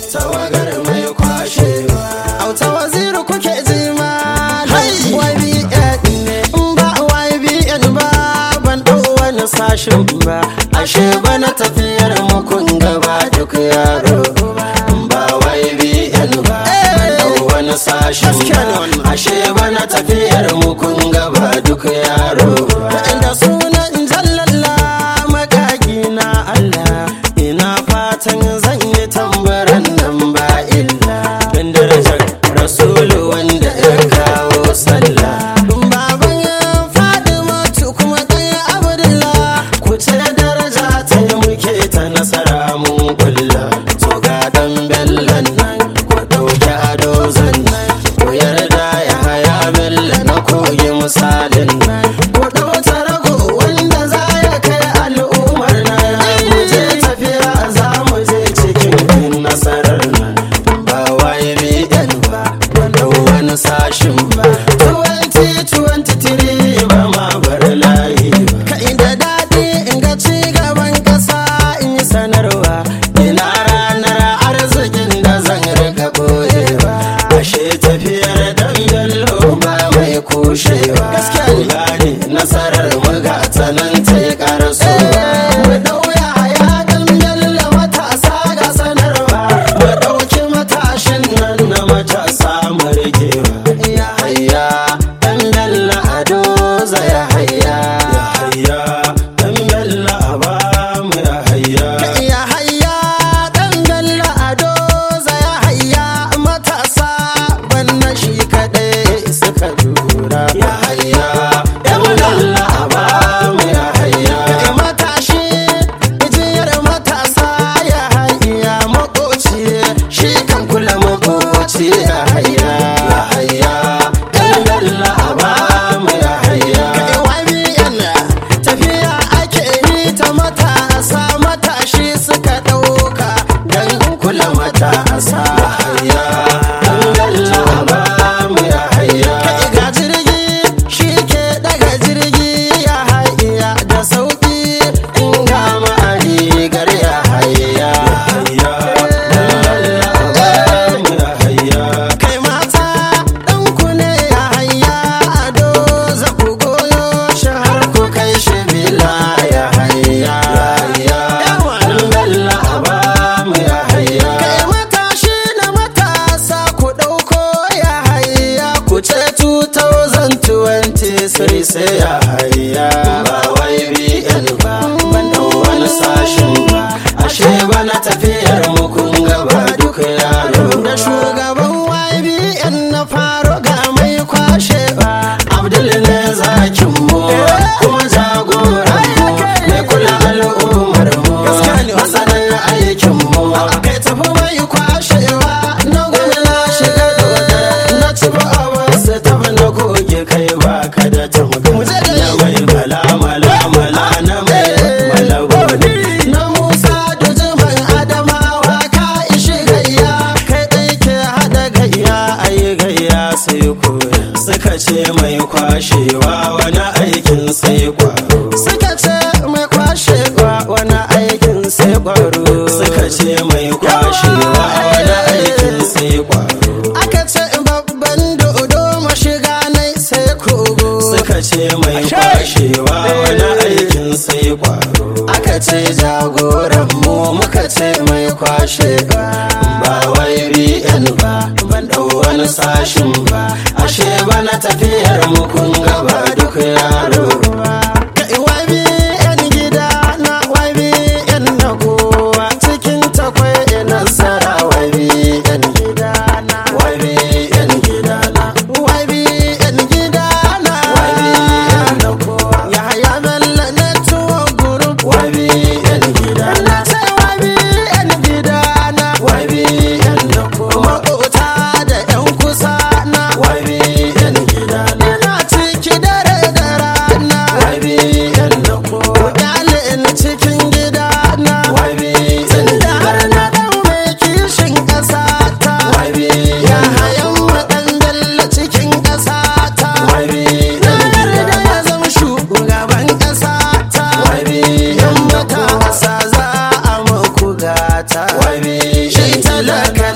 tawagar mai kwashewa auta waziri kuke ji ma YBN ne in ba YBN ba ban ɗau wani sashin ba ashe bana tafiyar mukun gaba duk yaro ba YBN ba dau wani sashin Gaskiya ne ba wannan. ashe bana tafiyar mukun gaba duk yaro da sunan jallalla magagi na Allah ina fatan zan yi tambaran nan ba illa dan darajar rasulu wanda ya kawo sallah baban Fadima tu kuma ɗaya Abdullah ku ce daraja ta yi muke ta nasara mun kulla to ga dan bellan nan ku dauki ado zannan ku yarda ya haya bella na koyi misalin nan ku dauta rago wanda za ya kai al'ummar nan mu je tafiya za mu je cikin nasarar nan ba YBN ba ba dau wani sashin ba 2023 ba ma bar layi ba kai da daɗi in ga ci gaban ƙasa in yi sanarwa Ina ranar arzikin da zan rika boyewa Ashe tafiyar dan bello ba mai kushewa Gaskiya ne. gane nasarar muga ta nan ta yi karasowa mu ɗauya haya ɗan yalla matasa ga sanarwa Mu ɗauki matashin nan na matasa mu rigewa ya Hayya dan bello ado ya hayya Ya hayya dan bello a ba mu ya hayya ya hayya ɗan bello ado ya hayya matasa wannan shi kaɗai suka lura Ya hayya dan bello a ba mu ya hayya Kai matashi ijiyar matasa ya hayya makoci shi kan kula makoci ya hayya Ya hayya dan bello a ba mu ya hayya Kai YBN tafiya ake yi ta matasa matashi suka ɗauka don kula matasa hayya dan bello a ba mu ya hayya Kai ga jirgi shi ke daga jirgi ya hayya da sauƙi in ga ma'ari gar ya hayya hayya dan bello a ba mu ya hayya kai mata ɗanku ne ya hayya ado za ku goyo shi har ku kai shi bila ya hayya hayya dan bello a ba mu ya hayya kai matashi na matasa ku ɗauko ya hayya ku ce 2020 sai sai ya hayya ba YBN ba ban dau wani sashin ba ashe bana tafiyar mu kun gaba duk yaro da shugaban YBN na faro ga mai kwashewa Abdul ne zakin mu kuma jagoran mu mai kula al'ummar mu Gaskiya ne. masanin aikin mu kai tafi mai kwashewa na gwamna shiga dodar na ci ba a wasu tafi na goge kai baka da tamga Mu je da na mai mala mala mala na mai malaboni na musa da jiman adamawa ka ishi gayya kai ɗai ke haɗa gayya ayi gayya sai koya suka ce mai kwashewa wani aikin sai kwaro suka ce mai kwashewa wani aikin sai kwaro suka ce mai kwashewa wani aikin sai kwaro aka ce babban dodo mashiga nai sai kogo suka ce mai kwashewa wani aikin sai kwaro aka ce jagoran mu muka ce mai kwashewa ba YBN ba ban dau wani sashin ba ashe bana tafiyar mu kun gaba duk yaro Kai YBN gida na YBN na kowa cikin takwai nasara YBN gida na YBN gidana YBN gida na YBN na kowa Yahaya Bello Network Group YBN gidana na ce YBN gida na YBN na kowa Maƙota da 'yan kusa na YBN gidana Ina ciki dare da rana YBN na kowa Kyale ni cikin gida na YBN Tunda har gidana na ɗan mai kishin ƙasa ta Ya YBN na hayan maɗan Bello cikin ƙasa ta YBN Na yarda gidana ya zama shugaban ƙasa ta YBN Yan na kowa matasa za a muku gata YBN Shi gidana talaka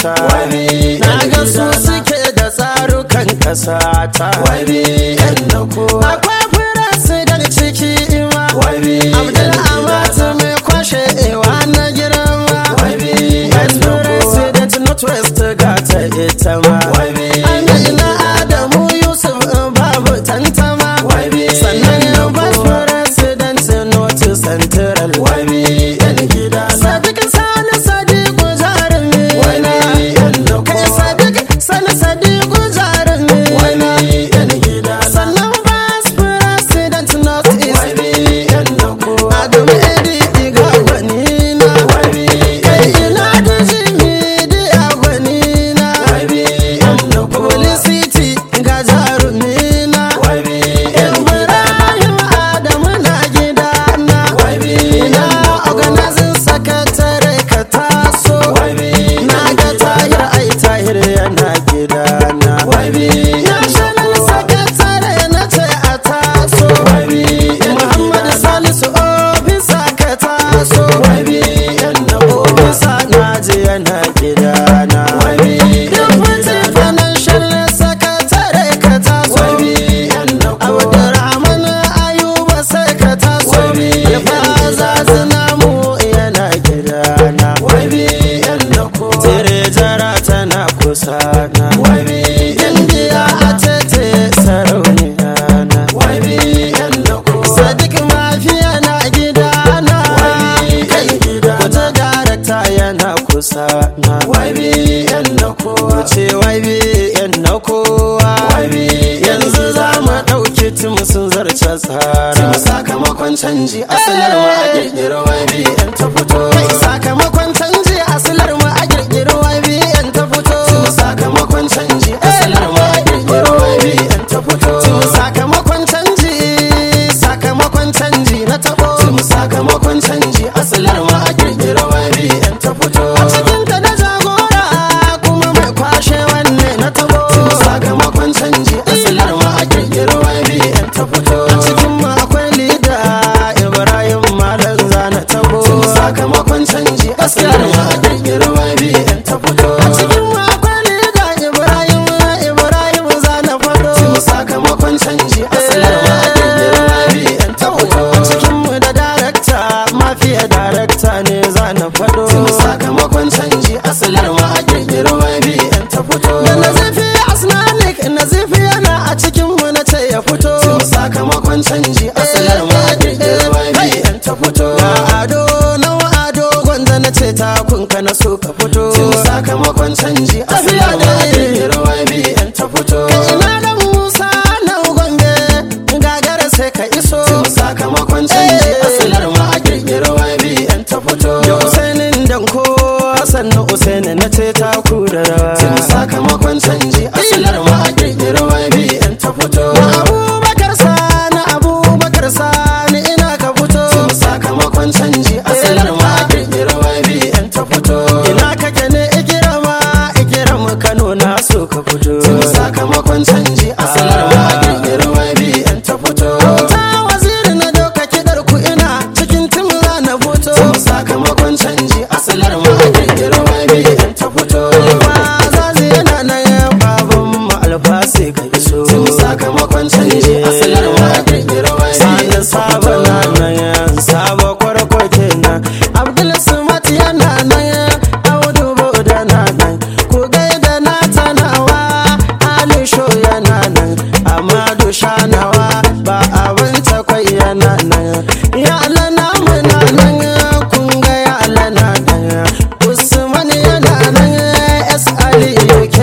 ta Wabi na yan ga su gidana. suke da tsarukan ƙasa ta Wabi yan na kowa. akwai firasidar ciki ima Wabi abdul yan amatu gidana. mai kwashe ewa na girma Wabi yan yan na kowa. president northwest ga ta ita ma Wabi amina adamu yusuf babu tantama Wabi sannan yan na vice kowa. president north central Wabi yan gidana. sadiq sani sadiq jarumi Wabi yan na kai kowa. sadiq sani sadiq jarumi Wabi yan gidana. sannan vice president north east Wabi yan na kowa. adamu edi iga gwanina Wabi kai yan ina da jimi da gwanina Wabi yan na kowa. Felicity ga jarumina Wabi yan Ibrahim Adamu na gidana Wabi Ina yan na kowa. organizing secretary ka taso Wabi Na ga tahir ai tahir yana gidana Wabi yan na National kowa. secretary na ce a taso Wabi yan Muhammad gidana. Salisu ofisa ka taso Wabi yan na kowa. Ofisa na ji yana gidana Wabi yan Deputy gidana. financial secretary ka taso Wabi yan na kowa. Abdurrahman Ayuba sai ka taso Wabi Alfaza zinamu yana gidana Wabi yan na kowa. Tire jara tana kusa na Wabi yan Indiya a tete sarauniya na Wabi yan na kowa. Sadiq mafiya na gidana Wabi Kai yan gidana. wata darakta yana kusa na Wabi yan na kowa. ce wabi yan na kowa Wabi yan yanzu za mu ɗauki tim sun zarce tsara Tun sakamakon canji asalar ma a kirkiro wabi yan ta fito. kai sakamakon canji asilar mu a girgiri wabi yan ta fito Tun sakamakon canji asalar ma a kirkiro wabi yan ta fito. Tun sakamakon canji sakamakon canji na tabo Tun sakamakon canji asalar ma a kirkiro wabi yan ta fito. a cikin ta da jagora kuma mai kwashe wanne na tabo Tun sakamakon canji asalar ma a kirkiro wabi yan ta fito. a cikin mu akwai lida ibrahim malam zana tabo Tun sakamakon canji asalar ma a kirkiro wabi yan ta fito. a cikin mu akwai lida ibrahim ibrahim zana fado Tun sakamakon canji asalar ma a kirkiro wabi yan ta fito. a cikin mu da darakta mafiya darakta ne zana fado Tun sakamakon canji asalar ma a kirkiro wabi yan ta fito. da nazifi asnanik nazifi yana a cikin mu na ce ya fito Tun sakamakon canji asalar ma a kirkiro wabi yan ta fito. ga ado nawa ado gwanda na ce takunka na so ka fito Tun sakamakon canji asalar ma a kirkiro wabi yan ta fito. ina da musa na gombe gagara sai ka iso Tun sakamakon canji asalar ma a kirkiro wabi yan ta fito. da usainin danko sannan usaini na ce taku da rawa Tun sakamakon canji asalar ma a kirkiro wabi yan ta fito. abubakar sani abubakar sani ina ka fito Tun sakamakon canji asalar ma a kirkiro wabi yan ta fito. ina kake ne ikirama ikirama kano na so ka fito Tun sakamakon canji asalar ma a kirkiro wabi yan ta fito. ta waziri na doka kidar ku ina cikin timla na fito Tun sakamakon canji asalar ma a kirkiro wabi yan ta fito. alfa zazi yana nan baban mu alfa sai ka iso Tun sakamakon canji asalar ma a kirkiro wabi sani yan ta sabo na fito. nan sabo kwarko kenan abdul sumat yana nan audu boda na nan ku gaida na tanawa ali sho yana nan amadu shanawa ba abin takwai yana nan ya lana muna nan kun ga ya lana nan usman yana nan s ali yake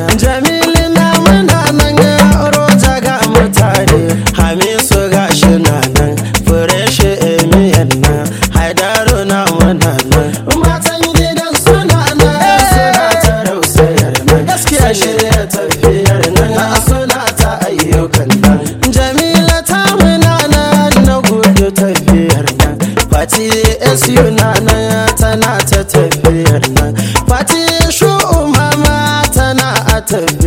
jamilu na muna nan roja ga mutane hamisu ga shi na nan fureshi emiyan nan haidaru na muna nan matan gidan suna nan suna ta rausayar nan gaskiya shirya tafiyar nan suna ta ayyukan nan jamila ta muna nan na gudu tafiyar nan fati su na nan tana ta tafiyar nan fati shu mama tana a tafiyar